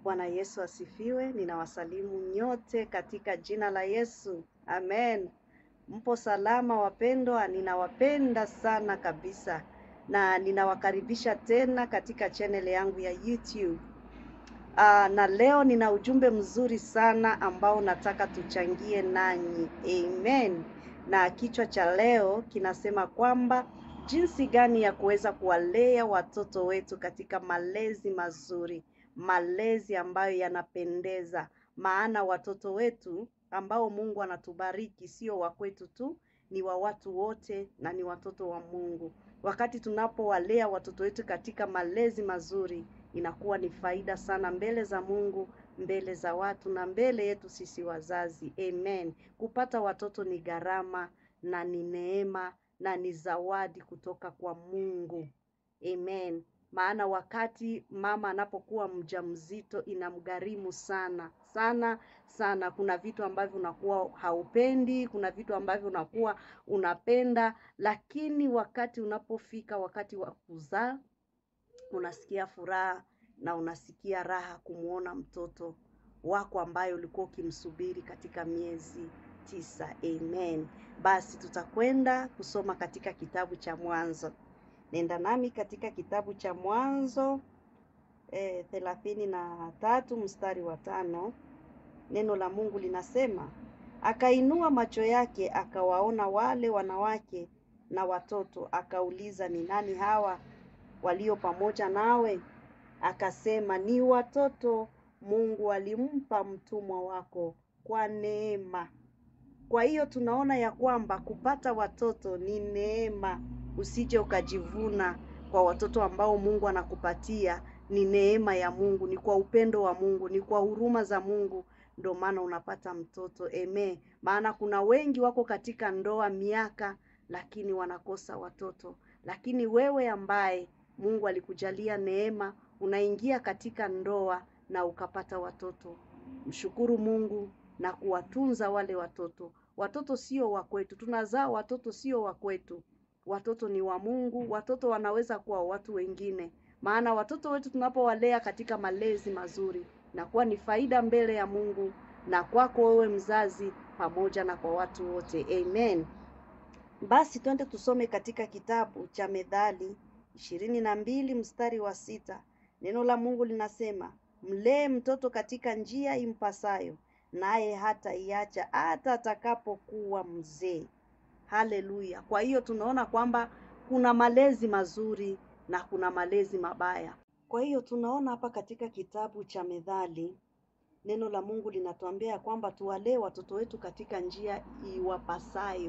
Bwana Yesu asifiwe. Ninawasalimu nyote katika jina la Yesu, amen. Mpo salama wapendwa? Ninawapenda sana kabisa, na ninawakaribisha tena katika channel yangu ya YouTube. Aa, na leo nina ujumbe mzuri sana ambao nataka tuchangie nanyi, amen. Na kichwa cha leo kinasema kwamba jinsi gani ya kuweza kuwalea watoto wetu katika malezi mazuri, malezi ambayo yanapendeza. Maana watoto wetu ambao Mungu anatubariki sio wa kwetu tu, ni wa watu wote na ni watoto wa Mungu. Wakati tunapowalea watoto wetu katika malezi mazuri, inakuwa ni faida sana mbele za Mungu, mbele za watu na mbele yetu sisi wazazi. Amen. Kupata watoto ni gharama na ni neema na ni zawadi kutoka kwa Mungu. Amen. Maana wakati mama anapokuwa mjamzito inamgharimu sana sana sana. Kuna vitu ambavyo unakuwa haupendi, kuna vitu ambavyo unakuwa unapenda, lakini wakati unapofika wakati wa kuzaa unasikia furaha na unasikia raha kumwona mtoto wako ambaye ulikuwa ukimsubiri katika miezi tisa. Amen. Basi tutakwenda kusoma katika kitabu cha Mwanzo. Nenda nami katika kitabu cha Mwanzo eh, thelathini na tatu mstari wa tano. Neno la Mungu linasema, akainua macho yake akawaona wale wanawake na watoto, akauliza, ni nani hawa walio pamoja nawe? Akasema, ni watoto Mungu alimpa mtumwa wako kwa neema. Kwa hiyo tunaona ya kwamba kupata watoto ni neema. Usije ukajivuna kwa watoto ambao Mungu anakupatia. Ni neema ya Mungu, ni kwa upendo wa Mungu, ni kwa huruma za Mungu, ndio maana unapata mtoto. Eme, maana kuna wengi wako katika ndoa miaka, lakini wanakosa watoto. Lakini wewe ambaye Mungu alikujalia neema, unaingia katika ndoa na ukapata watoto, mshukuru Mungu na kuwatunza wale watoto. Watoto sio wa kwetu, tunazaa watoto sio wa kwetu. Watoto ni wa Mungu. Watoto wanaweza kuwa watu wengine, maana watoto wetu tunapowalea katika malezi mazuri, nakuwa ni faida mbele ya Mungu na kwako wewe mzazi, pamoja na kwa watu wote. Amen. Basi twende tusome katika kitabu cha Methali ishirini na mbili mstari wa sita. Neno la Mungu linasema, mlee mtoto katika njia impasayo, naye hata iacha hata atakapokuwa mzee. Haleluya! Kwa hiyo tunaona kwamba kuna malezi mazuri na kuna malezi mabaya. Kwa hiyo tunaona hapa katika kitabu cha Methali neno la Mungu linatuambia kwamba tuwalee watoto wetu katika njia iwapasayo.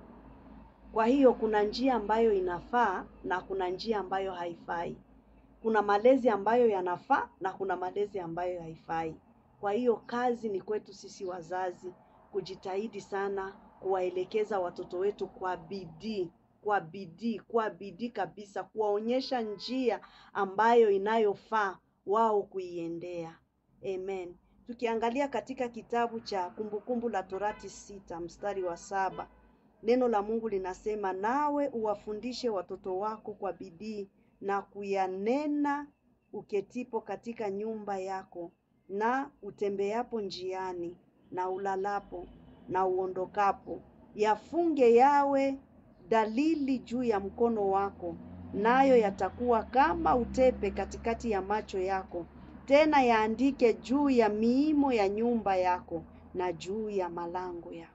Kwa hiyo kuna njia ambayo inafaa na kuna njia ambayo haifai. Kuna malezi ambayo yanafaa na kuna malezi ambayo haifai. Kwa hiyo kazi ni kwetu sisi wazazi kujitahidi sana kuwaelekeza watoto wetu kwa bidii, kwa bidii, kwa bidii kabisa, kuwaonyesha njia ambayo inayofaa wao kuiendea. Amen. Tukiangalia katika kitabu cha Kumbukumbu la Torati sita mstari wa saba neno la Mungu linasema, nawe uwafundishe watoto wako kwa bidii na kuyanena uketipo katika nyumba yako na utembeapo njiani na ulalapo na uondokapo, yafunge yawe dalili juu ya mkono wako, nayo yatakuwa kama utepe katikati ya macho yako, tena yaandike juu ya miimo ya nyumba yako na juu ya malango yako.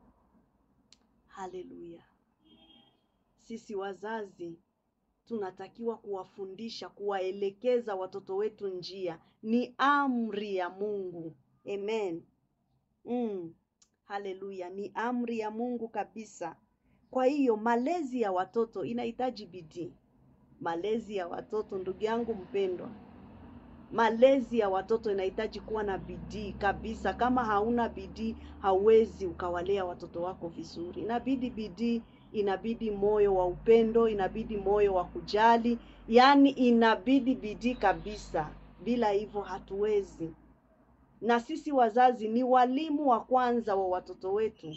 Haleluya! Sisi wazazi tunatakiwa kuwafundisha, kuwaelekeza watoto wetu njia. Ni amri ya Mungu. Amen. Mm. Haleluya, ni amri ya Mungu kabisa. Kwa hiyo malezi ya watoto inahitaji bidii. Malezi ya watoto, ndugu yangu mpendwa, malezi ya watoto inahitaji kuwa na bidii kabisa. Kama hauna bidii, hauwezi ukawalea watoto wako vizuri. Inabidi bidii, inabidi moyo wa upendo, inabidi moyo wa kujali, yaani inabidi bidii kabisa. Bila hivyo hatuwezi. Na sisi wazazi ni walimu wa kwanza wa watoto wetu.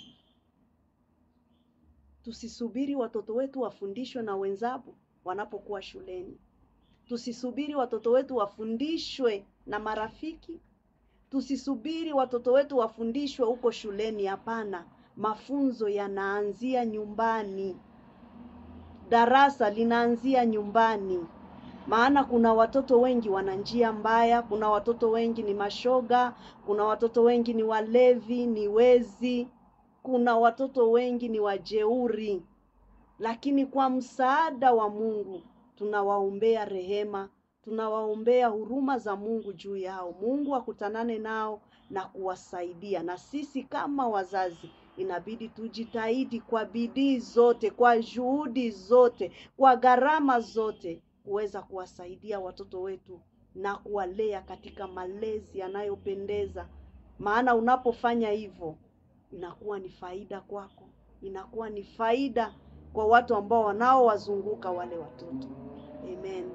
Tusisubiri watoto wetu wafundishwe na wenzao wanapokuwa shuleni. Tusisubiri watoto wetu wafundishwe na marafiki, tusisubiri watoto wetu wafundishwe huko shuleni. Hapana, mafunzo yanaanzia nyumbani, darasa linaanzia nyumbani. Maana kuna watoto wengi wana njia mbaya, kuna watoto wengi ni mashoga, kuna watoto wengi ni walevi, ni wezi, kuna watoto wengi ni wajeuri. Lakini kwa msaada wa Mungu tunawaombea rehema, tunawaombea huruma za Mungu juu yao. Mungu akutanane nao na kuwasaidia. Na sisi kama wazazi inabidi tujitahidi kwa bidii zote, kwa juhudi zote, kwa gharama zote kuweza kuwasaidia watoto wetu na kuwalea katika malezi yanayopendeza. Maana unapofanya hivyo inakuwa ni faida kwako, inakuwa ni faida kwa watu ambao wanaowazunguka wale watoto. Amen.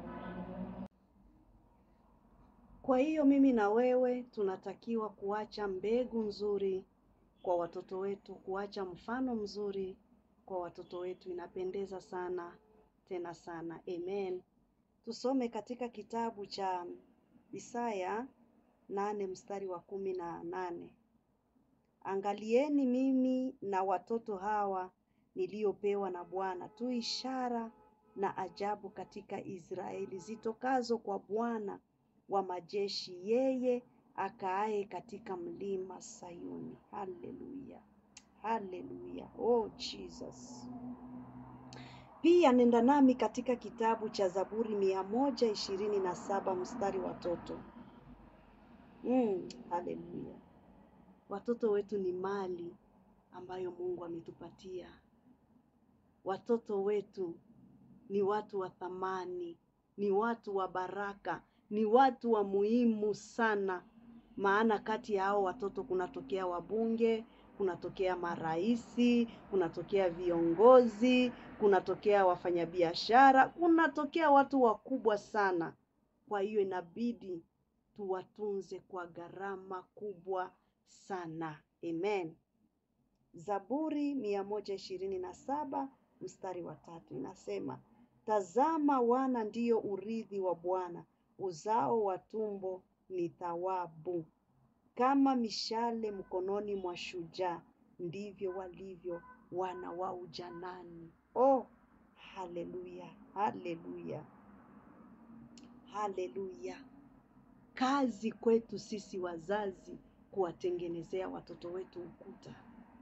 Kwa hiyo mimi na wewe tunatakiwa kuacha mbegu nzuri kwa watoto wetu, kuacha mfano mzuri kwa watoto wetu. Inapendeza sana tena sana. Amen. Tusome katika kitabu cha Isaya nane mstari wa kumi na nane. Angalieni mimi na watoto hawa niliyopewa na Bwana, tu ishara na ajabu katika Israeli zitokazo kwa Bwana wa majeshi, yeye akaaye katika mlima Sayuni. Haleluya, haleluya, oh Jesus. Pia nenda nami katika kitabu cha Zaburi mia moja ishirini na saba mstari watoto. Mm, haleluya. Watoto wetu ni mali ambayo Mungu ametupatia. Watoto wetu ni watu wa thamani, ni watu wa baraka, ni watu wa muhimu sana. Maana kati ya hao watoto kunatokea wabunge, kunatokea maraisi, kunatokea viongozi, kunatokea wafanyabiashara, kunatokea watu wakubwa sana. Kwa hiyo inabidi tuwatunze kwa gharama kubwa sana. Amen. Zaburi mia moja ishirini na saba mstari wa tatu inasema, tazama wana ndiyo urithi wa Bwana, uzao wa tumbo ni thawabu. Kama mishale mkononi mwa shujaa, ndivyo walivyo wana wa ujanani. Oh, haleluya, haleluya, haleluya! Kazi kwetu sisi wazazi kuwatengenezea watoto wetu ukuta.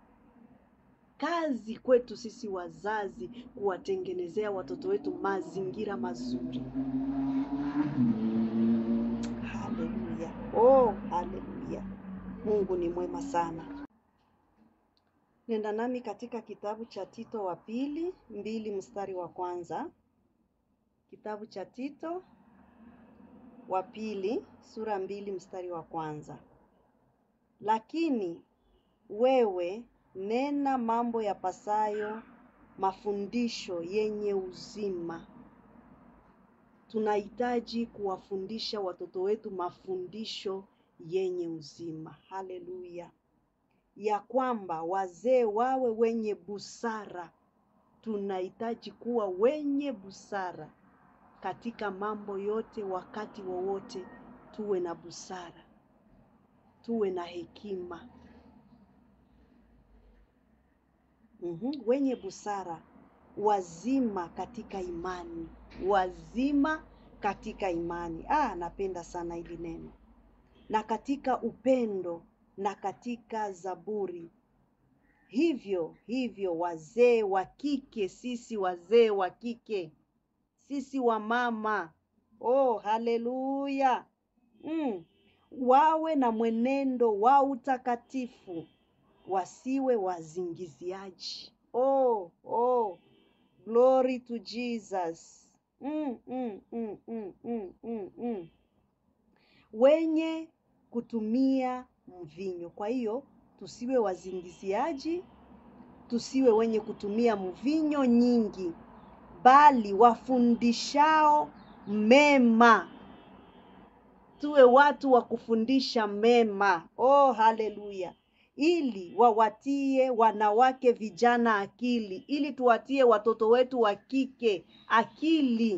Kazi kwetu sisi wazazi kuwatengenezea watoto wetu mazingira mazuri. Haleluya, oh, haleluya! Mungu ni mwema sana. Nenda nami katika kitabu cha Tito wa pili mbili mstari wa kwanza. Kitabu cha Tito wa pili sura mbili mstari wa kwanza. Lakini wewe nena mambo yapasayo mafundisho yenye uzima. Tunahitaji kuwafundisha watoto wetu mafundisho yenye uzima. Haleluya! Ya kwamba wazee wawe wenye busara. Tunahitaji kuwa wenye busara katika mambo yote, wakati wowote, tuwe na busara, tuwe na hekima. Mhm, wenye busara, wazima katika imani, wazima katika imani. Ah, napenda sana hili neno, na katika upendo na katika zaburi. Hivyo hivyo, wazee wa kike, sisi wazee wa kike, sisi wa mama, oh haleluya, mm, wawe na mwenendo wa utakatifu wasiwe wazingiziaji. Oh, oh, glory to Jesus. Mm, mm, mm, mm, mm, mm, mm. Wenye kutumia mvinyo. Kwa hiyo tusiwe wazingiziaji, tusiwe wenye kutumia mvinyo nyingi, bali wafundishao mema. Tuwe watu wa kufundisha mema. Oh, haleluya ili wawatie wanawake vijana akili, ili tuwatie watoto wetu wa kike akili.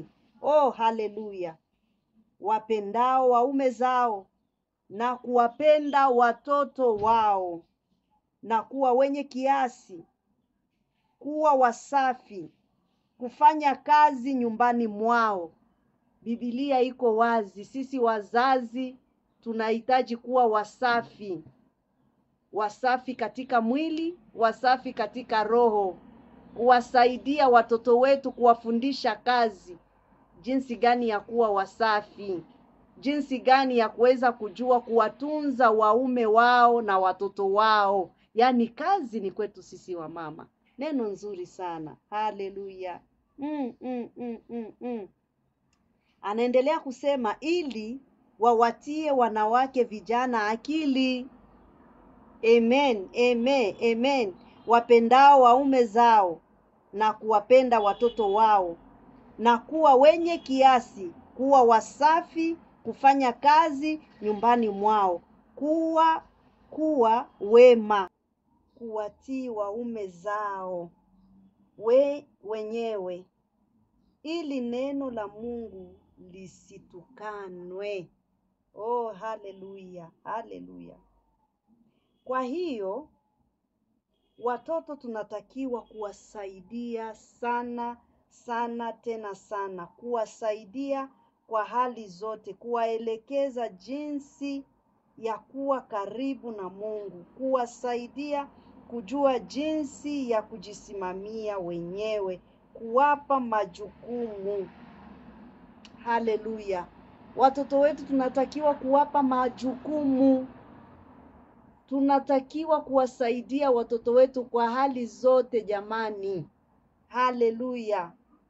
Oh, haleluya! Wapendao waume zao na kuwapenda watoto wao na kuwa wenye kiasi, kuwa wasafi, kufanya kazi nyumbani mwao. Biblia iko wazi, sisi wazazi tunahitaji kuwa wasafi, wasafi katika mwili, wasafi katika roho, kuwasaidia watoto wetu, kuwafundisha kazi, jinsi gani ya kuwa wasafi, jinsi gani ya kuweza kujua kuwatunza waume wao na watoto wao. Yaani kazi ni kwetu sisi wa mama. Neno nzuri sana, haleluya. Mm, mm, mm, mm, mm. Anaendelea kusema ili wawatie wanawake vijana akili. Amen, amen, amen. Wapendao waume zao na kuwapenda watoto wao na kuwa wenye kiasi, kuwa wasafi, kufanya kazi nyumbani mwao, kuwa kuwa wema, kuwatii waume zao we wenyewe, ili neno la Mungu lisitukanwe. Oh, haleluya, haleluya. Kwa hiyo watoto tunatakiwa kuwasaidia sana sana tena sana, kuwasaidia kwa hali zote, kuwaelekeza jinsi ya kuwa karibu na Mungu, kuwasaidia kujua jinsi ya kujisimamia wenyewe, kuwapa majukumu. Haleluya! Watoto wetu tunatakiwa kuwapa majukumu, tunatakiwa kuwasaidia watoto wetu kwa hali zote jamani. Haleluya!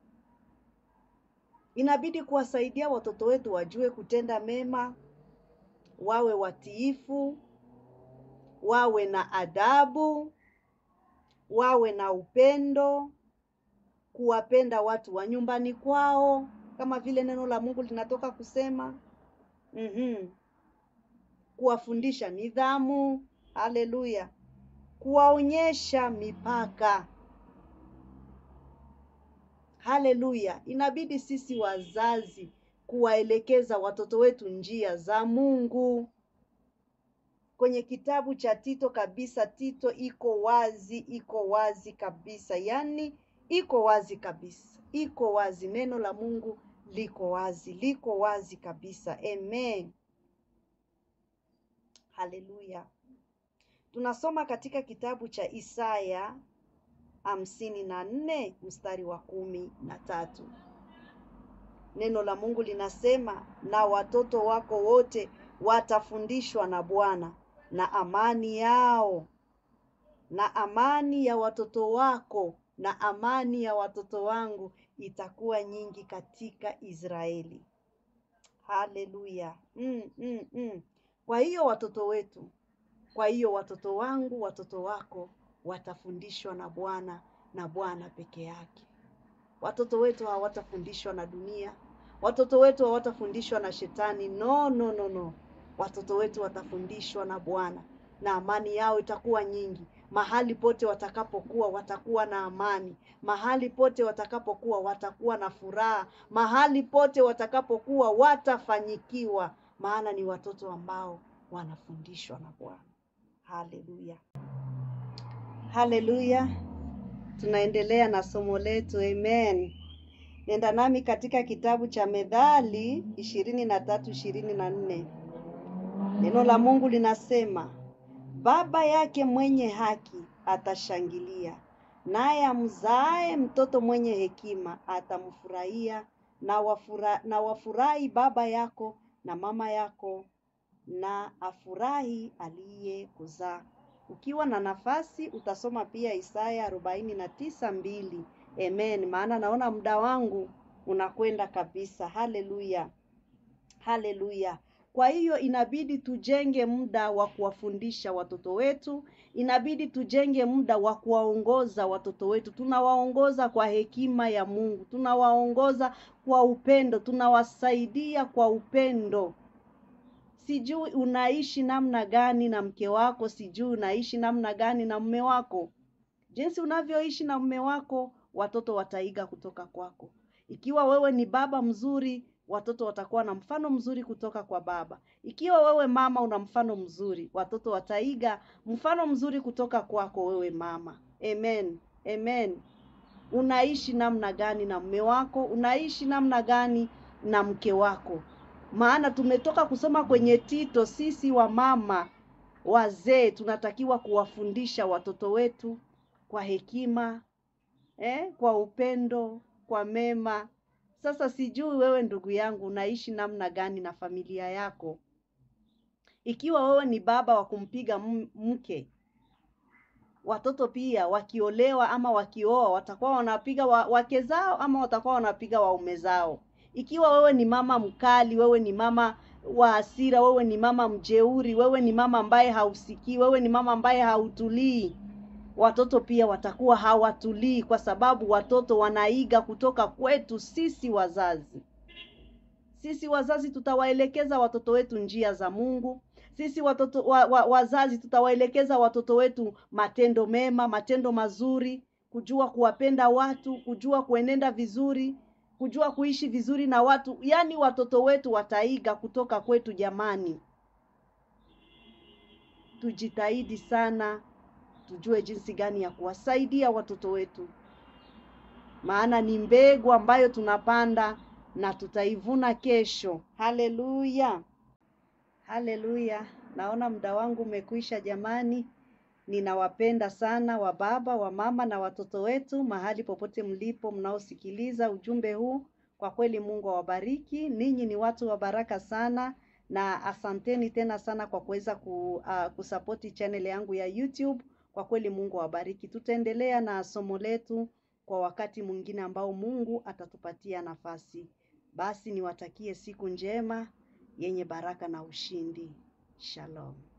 Inabidi kuwasaidia watoto wetu wajue kutenda mema, wawe watiifu, wawe na adabu, wawe na upendo, kuwapenda watu wa nyumbani kwao, kama vile neno la Mungu linatoka kusema. Mhm. Kuwafundisha nidhamu, haleluya. Kuwaonyesha mipaka. Haleluya. Inabidi sisi wazazi kuwaelekeza watoto wetu njia za Mungu. Kwenye kitabu cha Tito kabisa, Tito iko wazi, iko wazi kabisa, yaani iko wazi kabisa, iko wazi. Neno la Mungu liko wazi, liko wazi kabisa. Amen, haleluya. Tunasoma katika kitabu cha Isaya hamsini na nne mstari wa kumi na tatu. Neno la Mungu linasema, na watoto wako wote watafundishwa na Bwana, na amani yao na amani ya watoto wako na amani ya watoto wangu itakuwa nyingi katika Israeli. Haleluya. Mm, mm, mm. Kwa hiyo watoto wetu, kwa hiyo watoto wangu, watoto wako watafundishwa na Bwana na Bwana peke yake. Watoto wetu hawatafundishwa na dunia, watoto wetu hawatafundishwa na shetani. No, no, no, no. Watoto wetu watafundishwa na Bwana na amani yao itakuwa nyingi. Mahali pote watakapokuwa watakuwa na amani. Mahali pote watakapokuwa watakuwa na furaha. Mahali pote watakapokuwa watafanyikiwa, maana ni watoto ambao wanafundishwa na Bwana. Haleluya, haleluya. Tunaendelea na somo letu. Amen. Nenda nami katika kitabu cha Methali ishirini na tatu ishirini na nne. Neno la Mungu linasema baba yake mwenye haki atashangilia, naye amzaaye mtoto mwenye hekima atamfurahia. Na wafura, na wafurahi baba yako na mama yako, na afurahi aliyekuzaa. Ukiwa na nafasi utasoma pia Isaya arobaini na tisa mbili. Amen, maana naona muda wangu unakwenda kabisa. Haleluya, haleluya. Kwa hiyo inabidi tujenge muda wa kuwafundisha watoto wetu, inabidi tujenge muda wa kuwaongoza watoto wetu. Tunawaongoza kwa hekima ya Mungu, tunawaongoza kwa upendo, tunawasaidia kwa upendo. Sijui unaishi namna gani na mke wako, sijui unaishi namna gani na mume wako. Jinsi unavyoishi na mume wako, watoto wataiga kutoka kwako. Ikiwa wewe ni baba mzuri, watoto watakuwa na mfano mzuri kutoka kwa baba. Ikiwa wewe mama una mfano mzuri, watoto wataiga mfano mzuri kutoka kwako wewe mama. Amen. Amen. Unaishi namna gani na mume wako? Unaishi namna gani na mke wako? Maana tumetoka kusoma kwenye Tito, sisi wa mama wazee tunatakiwa kuwafundisha watoto wetu kwa hekima eh, kwa upendo, kwa mema. Sasa sijui wewe ndugu yangu unaishi namna gani na familia yako? Ikiwa wewe ni baba wa kumpiga m- mke, watoto pia wakiolewa ama wakioa watakuwa wanapiga wa, wake zao ama watakuwa wanapiga waume zao. Ikiwa wewe ni mama mkali, wewe ni mama wa hasira, wewe ni mama mjeuri, wewe ni mama ambaye hausikii, wewe ni mama ambaye hautulii, watoto pia watakuwa hawatulii, kwa sababu watoto wanaiga kutoka kwetu sisi wazazi. Sisi wazazi tutawaelekeza watoto wetu njia za Mungu. Sisi watoto wa, wa, wazazi tutawaelekeza watoto wetu matendo mema, matendo mazuri, kujua kuwapenda watu, kujua kuenenda vizuri, kujua kuishi vizuri na watu. Yaani watoto wetu wataiga kutoka kwetu jamani. Tujitahidi sana, tujue jinsi gani ya kuwasaidia watoto wetu, maana ni mbegu ambayo tunapanda na tutaivuna kesho. Haleluya, haleluya! Naona muda wangu umekwisha jamani. Ninawapenda sana wa baba, wa mama na watoto wetu mahali popote mlipo mnaosikiliza ujumbe huu. Kwa kweli Mungu awabariki. Ninyi ni watu wa baraka sana na asanteni tena sana kwa kuweza ku, uh, kusapoti channel yangu ya YouTube. Kwa kweli Mungu awabariki. Tutaendelea na somo letu kwa wakati mwingine ambao Mungu atatupatia nafasi. Basi niwatakie siku njema yenye baraka na ushindi. Shalom.